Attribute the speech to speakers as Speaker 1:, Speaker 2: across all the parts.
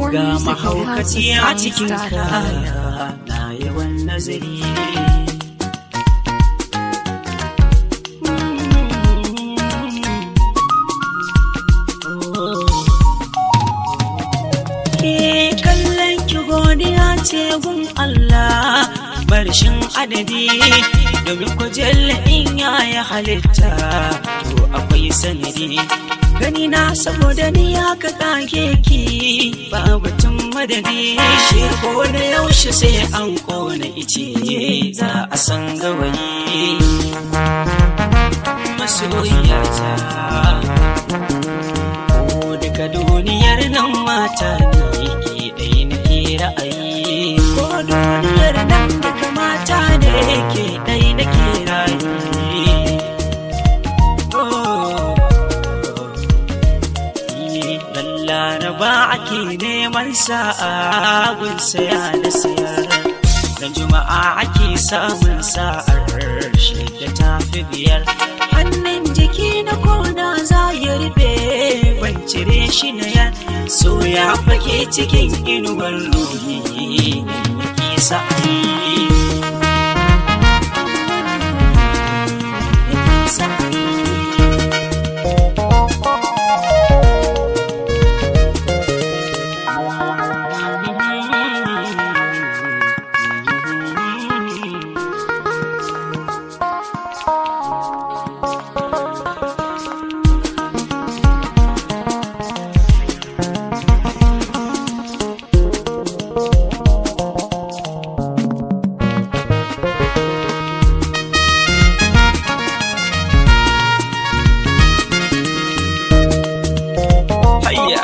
Speaker 1: ga mahaukaci a cikin kaya na yawan nazari Ke kallon ki godiya ce gun Allah barshin adadi domin ku jalla in ya yi halitta to akwai sanadi gani na saboda ni ya ka kage ki ba batun madadi shi ko da yaushe sai an kona ice za a san gawayi masoyiyata ko daga duniyar nan mata ne ke ɗaya nake ra'ayi ko duniyar nan daga mata ne ke ɗaya nake ra'ayi laraba ake neman sa'a gun saya da sayar dan juma'a ake samun sa'ar shida ta fi biyar hannun jiki na kona za ya rufe ban cire shi na yan so ya fake cikin inuwar ruhi yake sa'ayi yake sa'ayi hayya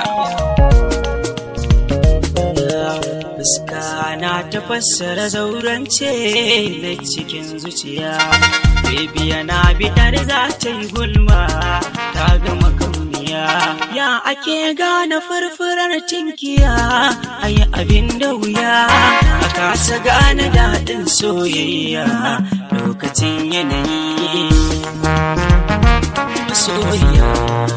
Speaker 1: fuska na ta fassara zaurance na cikin zuciya bebiya na bidar za ta yi gulma ta gama kauniya ya ake gane furfurar tinkiya ayi abin da wuya a kasa gane daɗin soyayya lokacin yanayi soyayya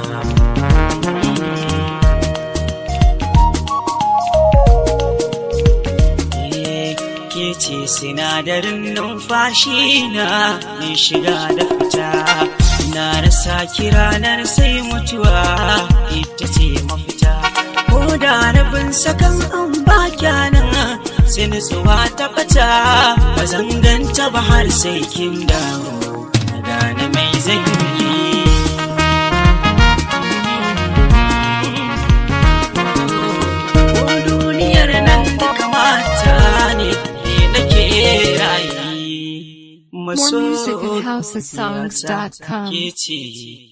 Speaker 1: ke ce sinadarin numfashi na mai shiga da fita na rasa kiranar sai mutuwa ita ce mafita ko da rabin sakan an ba kyanan sai nutsuwa ta fata ba zan ganta ba har sai kin dawo na gane mai zan yi ko duniyar nan da kamata ne ne nake rayi
Speaker 2: More music at housesongs.com.
Speaker 1: ke ce